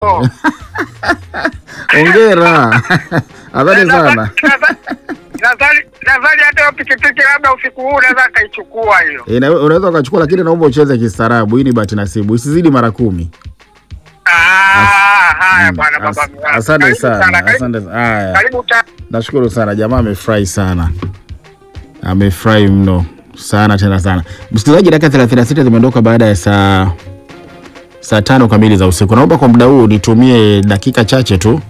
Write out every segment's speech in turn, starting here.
Hongera. Asante sana. Nadhani nadhani hata hiyo pikipiki labda usiku huu naweza akaichukua hiyo. Eh, na- Unaweza ukachukua, lakini naomba ucheze kistaarabu. Hii ni bahati nasibu, isizidi mara kumi. Ah, haya Mm, bwana as- baba. mwanangu. Asante Karibu sana, karibu- asante sana. Haya, Karibu ta- nashukuru sana. Jamaa amefurahi sana, amefurahi mno sana tena sana. Msikilizaji, dakika 36 zimeondoka baada ya saa saa tano kamili za usiku. Naomba kwa muda huu nitumie dakika chache tu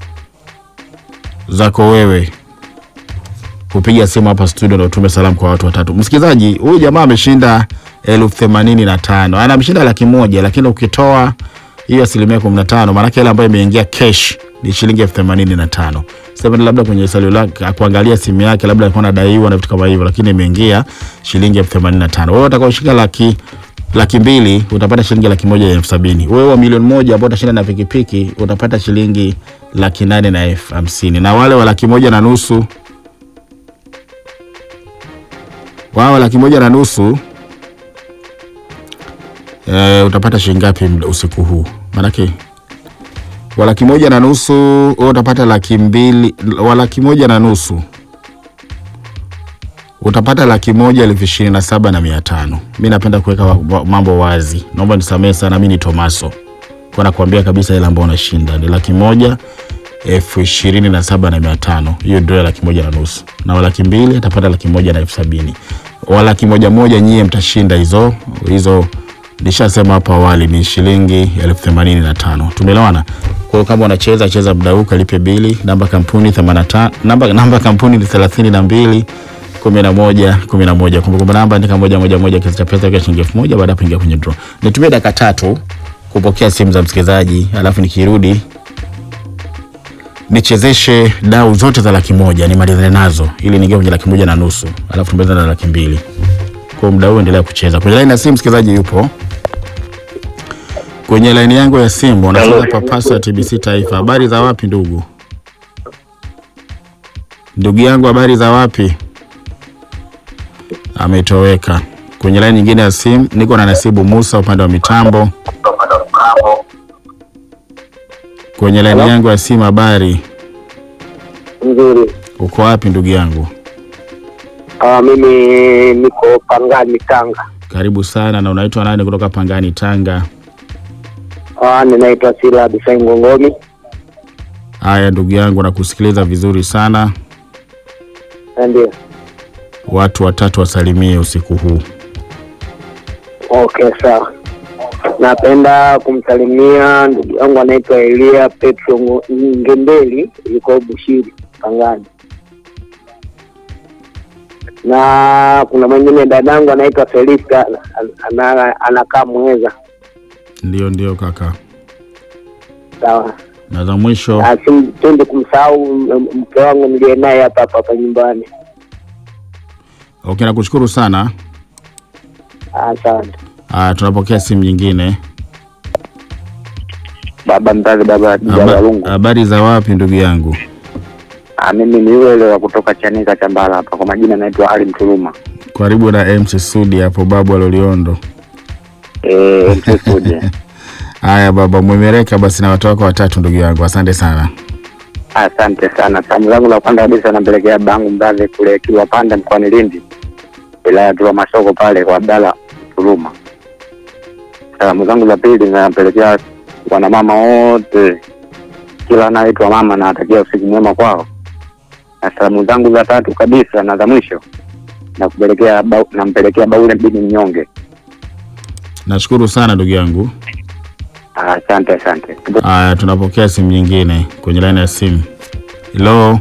zako wewe kupiga simu hapa studio na utume salamu kwa watu watatu. Msikilizaji, huyu jamaa ameshinda elfu themanini na tano ana ameshinda laki moja, lakini ukitoa hiyo asilimia kumi na tano maanake ile ambayo imeingia cash ni shilingi elfu themanini na tano sema labda kwenye salio lake akuangalia simu yake labda alikuwa anadaiwa na vitu kama hivyo, lakini imeingia shilingi elfu themanini na tano Wewe utakaoshika laki laki mbili utapata shilingi laki moja na elfu sabini Wewe wa milioni moja ambao utashinda na pikipiki utapata shilingi laki nane na elfu hamsini na wale wa laki moja na nusu wao laki moja na nusu e, utapata shilingi ngapi mda- usiku huu? Maanake wa laki moja na nusu wewe utapata laki mbili, wa laki moja na nusu utapata laki moja elfu ishirini na saba na mia tano. Mi napenda kuweka wa- wa- mambo wazi, naomba nisamehe sana, mi ni Tomaso kwa nakuambia kabisa ile ambayo unashinda ni laki moja elfu ishirini na saba na mia tano hiyo ndio ya laki moja na nusu na wa laki mbili atapata laki moja na elfu sabini wa laki moja moja nyie mtashinda hizo hizo nishasema hapo awali ni shilingi elfu themanini na tano tumeelewana kwa hiyo kama unacheza cheza muda huu kalipe bili namba kampuni 85 namba, namba kampuni ni thelathini na mbili kumi na moja kumi na moja kumbukumbu namba andika moja moja moja kiasi cha pesa kwa shilingi elfu moja baada ya kuingia kwenye draw nitumie dakika tatu kupokea simu za msikilizaji alafu nikirudi nichezeshe dau zote za laki moja nimalizane nazo ili niingie kwenye laki moja na nusu alafu tumalize na laki mbili kwa muda huu endelea kucheza kwenye laini ya simu msikilizaji yupo kwenye laini yangu ya simu anacheza papasa ya tbc taifa habari za wapi ndugu ndugu yangu habari za wapi ametoweka kwenye laini nyingine ya simu niko na nasibu musa upande wa mitambo kwenye laini yangu ya simu habari Nzuri. uko wapi ndugu yangu Ah, mimi niko Pangani Tanga. karibu sana na unaitwa nani kutoka pangani tanga Ah, ninaitwa Sila Abisai Ngongomi. haya ndugu yangu nakusikiliza vizuri sana Ndio. watu watatu wasalimie usiku huu Okay, sawa. Napenda kumsalimia ndugu yangu anaitwa Elia Petro Ngo- Ngembeli, yuko Bushiri Pangani, na kuna mwingine dadangu anaitwa Felista ana- ana- anakaa Mweza. ndio ndio kaka Sawa. na za mwisho Na simpendi kumsahau m- mke wangu niliye naye hapa hapa hapa nyumbani. okay nakushukuru sana Asante. haya tunapokea simu nyingine Baba mzazi, baba Haba- habari za wapi ndugu yangu Ah, mimi ni yule yule wa kutoka Chanika Chambala hapa, kwa majina naitwa Ali Mtuluma. karibu na mc sudi hapo babu aloliondo Eh, msisuje. haya baba mwemereka basi na watu wako watatu ndugu yangu asante sana Asante sana. Salamu zangu la kwanza kabisa nampelekea bangu mzazi kule Kilwa Panda mkoani Lindi, wilaya ya Masoko pale kwa Abdalla Mtuluma. Salamu zangu za pili nampelekea wanamama wote, kila anaitwa mama, na atakia usiku mwema kwao. Na salamu zangu za tatu kabisa na za mwisho nakupelekea bau- nampelekea Baule Bini Mnyonge. nashukuru sana ndugu yangu Asante, asante. haya tunapokea simu nyingine kwenye laini ya simu helo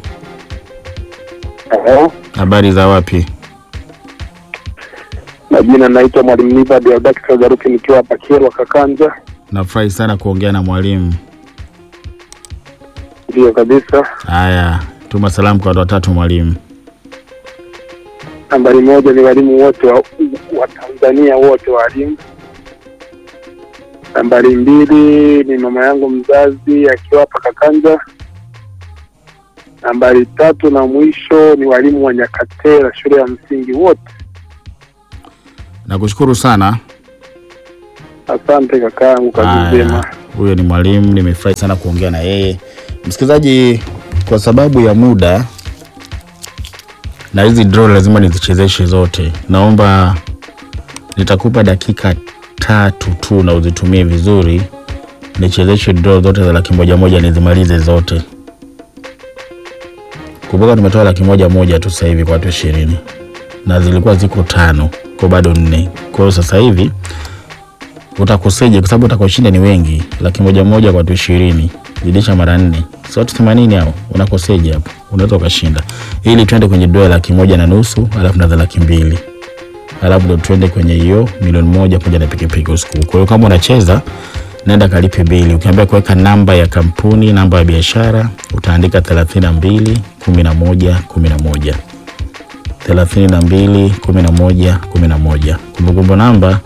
Eh, habari za wapi Majina naitwa Mwalimu Nibadi Abdaki Kagaruki nikiwa hapa Kyerwa Kakanja. nafurahi sana kuongea na mwalimu Ndio kabisa. haya tuma salamu kwa watu watatu mwalimu Nambari moja ni walimu wote wa, wa Tanzania wote walimu. Nambari mbili ni mama yangu mzazi akiwa hapa Kakanja. Nambari tatu na mwisho ni walimu wa Nyakatera shule ya msingi wote. nakushukuru sana Asante kakaangu, kazi Haya. njema. Huyo ni mwalimu, nimefurahi sana kuongea na yeye. Msikilizaji, kwa sababu ya muda na hizi draw lazima nizichezeshe zote, naomba nitakupa dakika tatu tu na uzitumie vizuri, nichezeshe draw zote za laki moja moja, nizimalize zote. Kumbuka tumetoa laki moja moja tu sasa hivi kwa watu ishirini na zilikuwa ziko tano kwa bado nne. Kwa hiyo sasa hivi utakoseje? Kwa sababu utakoshinda ni wengi, laki moja moja kwa watu ishirini zidisha mara nne, si watu themanini hao, unakoseje hapo? Unaweza ukashinda, ili twende kwenye dola laki moja na nusu alafu na za laki mbili alafu ndo twende kwenye hiyo milioni moja pamoja na pikipiki usiku. Kwa hiyo kama unacheza nenda kalipe bili. Ukiambia kuweka namba ya kampuni, namba ya biashara, utaandika thelathini na mbili kumi na moja kumi na moja thelathini na mbili kumi na moja kumi na moja Kumbukumbu namba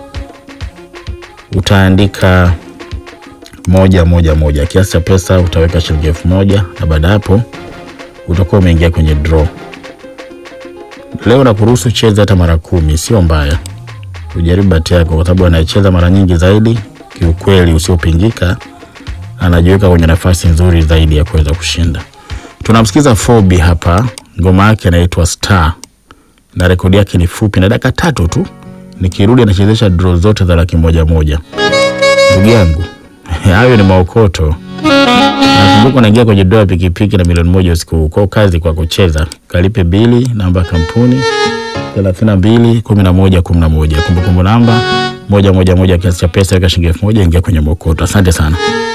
utaandika moja moja moja. Kiasi cha pesa utaweka shilingi elfu moja na baada ya hapo utakuwa umeingia kwenye draw. Leo nakuruhusu cheza hata mara kumi, sio mbaya. Ujaribu bahati yako, kwa sababu anayecheza mara nyingi zaidi, kiukweli usiopingika, anajiweka kwenye nafasi nzuri zaidi ya kuweza kushinda. Tunamsikiza Fobi hapa, ngoma yake inaitwa Star na rekodi yake ni fupi na dakika tatu tu. Nikirudi anachezesha draw zote za laki moja moja. Ndugu yangu, hayo ni maokoto. Nakumbuka unaingia kwenye doa pikipiki na milioni moja usiku huu. Kwa kazi kwa kucheza, kalipe bili, namba ya kampuni thelathini na mbili kumi na moja kumi na moja kumbukumbu namba moja moja moja, kiasi cha pesa weka shilingi elfu moja ingia kwenye mokoto. Asante sana.